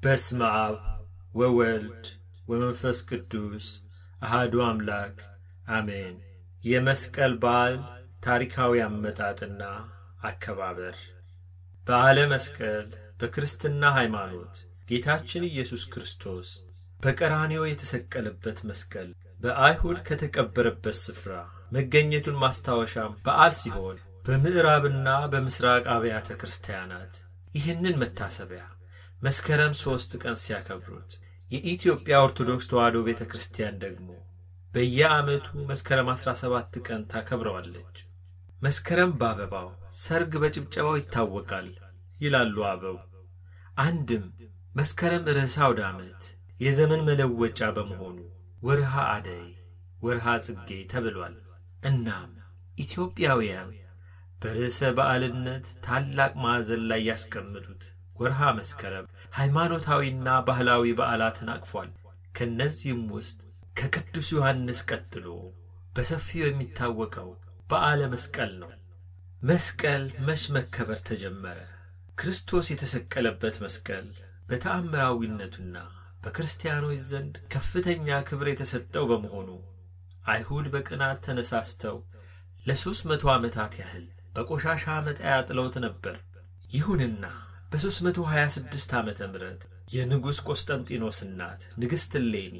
በስመ አብ ወወልድ ወመንፈስ ቅዱስ አሃዱ አምላክ አሜን። የመስቀል በዓል ታሪካዊ አመጣጥና አከባበር። በዓለ መስቀል በክርስትና ሃይማኖት ጌታችን ኢየሱስ ክርስቶስ በቀራንዮ የተሰቀለበት መስቀል በአይሁድ ከተቀበረበት ስፍራ መገኘቱን ማስታወሻም በዓል ሲሆን በምዕራብና በምስራቅ አብያተ ክርስቲያናት ይህንን መታሰቢያ መስከረም ሦስት ቀን ሲያከብሩት የኢትዮጵያ ኦርቶዶክስ ተዋሕዶ ቤተ ክርስቲያን ደግሞ በየዓመቱ መስከረም 17 ቀን ታከብረዋለች። መስከረም በአበባው ሰርግ በጭብጨባው ይታወቃል ይላሉ አበው። አንድም መስከረም ርዕሰ አውደ ዓመት የዘመን መለወጫ በመሆኑ ወርሃ አደይ፣ ወርሃ ጽጌ ተብሏል። እናም ኢትዮጵያውያን በርዕሰ በዓልነት ታላቅ ማዕዘን ላይ ያስቀምጡት ወርሃ መስከረም ሃይማኖታዊና ባህላዊ በዓላትን አቅፏል። ከእነዚህም ውስጥ ከቅዱስ ዮሐንስ ቀጥሎ በሰፊው የሚታወቀው በዓለ መስቀል ነው። መስቀል መች መከበር ተጀመረ? ክርስቶስ የተሰቀለበት መስቀል በተአምራዊነቱና በክርስቲያኖች ዘንድ ከፍተኛ ክብር የተሰጠው በመሆኑ አይሁድ በቅናት ተነሳስተው ለሦስት መቶ ዓመታት ያህል በቆሻሻ መጣያ ጥለውት ነበር። ይሁንና በ326 ዓመተ ምህረት የንጉሥ ቆስጠንጢኖስ እናት ንግሥት እሌኒ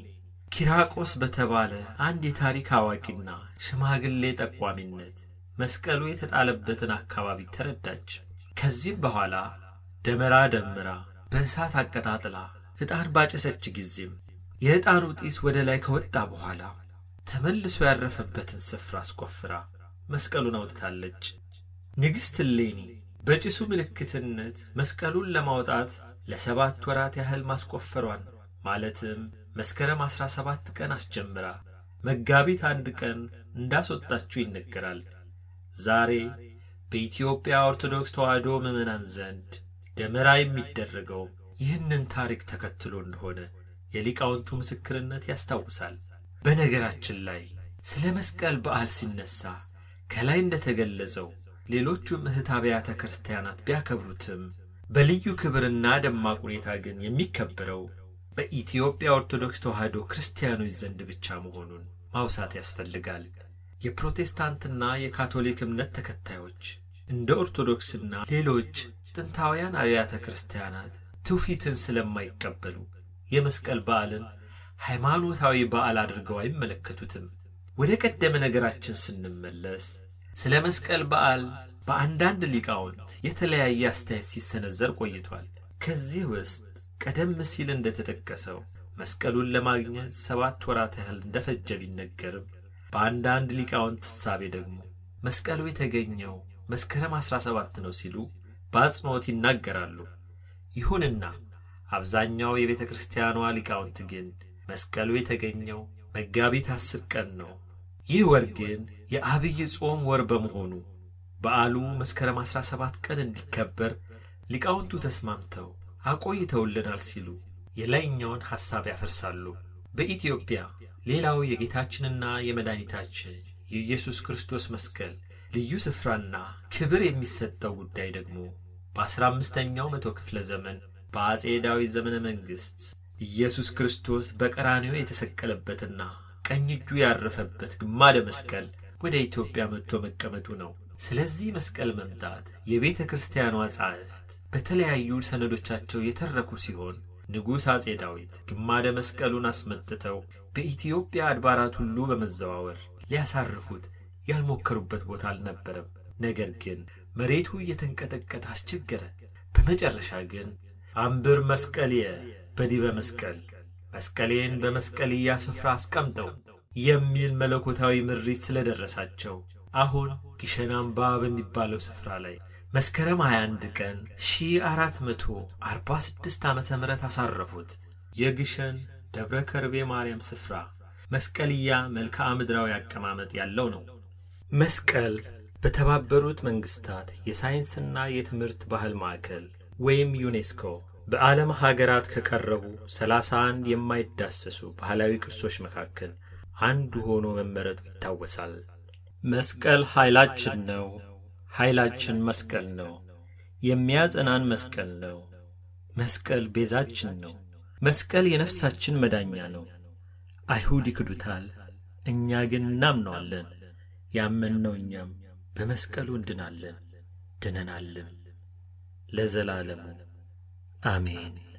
ኪራቆስ በተባለ አንድ የታሪክ አዋቂና ሽማግሌ ጠቋሚነት መስቀሉ የተጣለበትን አካባቢ ተረዳች። ከዚህም በኋላ ደመራ ደምራ በእሳት አቀጣጥላ ዕጣን ባጨሰች ጊዜም የዕጣኑ ጢስ ወደ ላይ ከወጣ በኋላ ተመልሶ ያረፈበትን ስፍራ አስቆፍራ መስቀሉን አውጥታለች። ንግሥት እሌኒ በጭሱ ምልክትነት መስቀሉን ለማውጣት ለሰባት ወራት ያህል ማስቆፈሯን ማለትም መስከረም ዐሥራ ሰባት ቀን አስጀምራ መጋቢት አንድ ቀን እንዳስወጣችው ይነገራል። ዛሬ በኢትዮጵያ ኦርቶዶክስ ተዋሕዶ ምዕመናን ዘንድ ደመራ የሚደረገው ይህንን ታሪክ ተከትሎ እንደሆነ የሊቃውንቱ ምስክርነት ያስታውሳል። በነገራችን ላይ ስለ መስቀል በዓል ሲነሳ ከላይ እንደተገለጸው ሌሎቹም እህት አብያተ ክርስቲያናት ቢያከብሩትም በልዩ ክብርና ደማቅ ሁኔታ ግን የሚከበረው በኢትዮጵያ ኦርቶዶክስ ተዋሕዶ ክርስቲያኖች ዘንድ ብቻ መሆኑን ማውሳት ያስፈልጋል። የፕሮቴስታንትና የካቶሊክ እምነት ተከታዮች እንደ ኦርቶዶክስና ሌሎች ጥንታውያን አብያተ ክርስቲያናት ትውፊትን ስለማይቀበሉ የመስቀል በዓልን ሃይማኖታዊ በዓል አድርገው አይመለከቱትም። ወደ ቀደመ ነገራችን ስንመለስ ስለ መስቀል በዓል በአንዳንድ ሊቃውንት የተለያየ አስተያየት ሲሰነዘር ቆይቷል። ከዚህ ውስጥ ቀደም ሲል እንደተጠቀሰው መስቀሉን ለማግኘት ሰባት ወራት ያህል እንደፈጀ ቢነገርም በአንዳንድ ሊቃውንት እሳቤ ደግሞ መስቀሉ የተገኘው መስከረም 17 ነው ሲሉ በአጽንዖት ይናገራሉ። ይሁንና አብዛኛው የቤተ ክርስቲያኗ ሊቃውንት ግን መስቀሉ የተገኘው መጋቢት አስር ቀን ነው። ይህ ወር ግን የአብይ ጾም ወር በመሆኑ በዓሉ መስከረም 17 ቀን እንዲከበር ሊቃውንቱ ተስማምተው አቆይተውልናል ሲሉ የላይኛውን ሐሳብ ያፈርሳሉ። በኢትዮጵያ ሌላው የጌታችንና የመድኃኒታችን የኢየሱስ ክርስቶስ መስቀል ልዩ ስፍራና ክብር የሚሰጠው ጉዳይ ደግሞ በአሥራ አምስተኛው መቶ ክፍለ ዘመን በአጼ ዳዊት ዘመነ መንግሥት ኢየሱስ ክርስቶስ በቀራንዮ የተሰቀለበትና ቀኝ እጁ ያረፈበት ግማደ መስቀል ወደ ኢትዮጵያ መጥቶ መቀመጡ ነው። ስለዚህ መስቀል መምጣት የቤተ ክርስቲያኗ ጻሕፍት በተለያዩ ሰነዶቻቸው የተረኩ ሲሆን ንጉሥ አጼ ዳዊት ግማደ መስቀሉን አስመጥተው በኢትዮጵያ አድባራት ሁሉ በመዘዋወር ሊያሳርፉት ያልሞከሩበት ቦታ አልነበረም። ነገር ግን መሬቱ እየተንቀጠቀጠ አስቸገረ። በመጨረሻ ግን አንብር መስቀልየ በዲበ መስቀል መስቀሌን በመስቀልያ ስፍራ አስቀምጠው የሚል መለኮታዊ ምሪት ስለደረሳቸው አሁን ግሸን አምባ በሚባለው ስፍራ ላይ መስከረም 21 ቀን 1446 ዓመተ ምህረት አሳረፉት። የግሸን ደብረ ከርቤ ማርያም ስፍራ መስቀልያ መልክዓ ምድራዊ አቀማመጥ ያለው ነው። መስቀል በተባበሩት መንግስታት የሳይንስና የትምህርት ባህል ማዕከል ወይም ዩኔስኮ በዓለም ሀገራት ከቀረቡ 31 የማይዳሰሱ ባህላዊ ቅርሶች መካከል አንዱ ሆኖ መመረጡ ይታወሳል። መስቀል ኃይላችን ነው፣ ኃይላችን መስቀል ነው፣ የሚያጸናን መስቀል ነው፣ መስቀል ቤዛችን ነው። መስቀል የነፍሳችን መዳኛ ነው። አይሁድ ይክዱታል፣ እኛ ግን እናምነዋለን። ያመንነው እኛም በመስቀሉ እንድናለን፣ ድነናልም። ለዘላለሙ አሜን።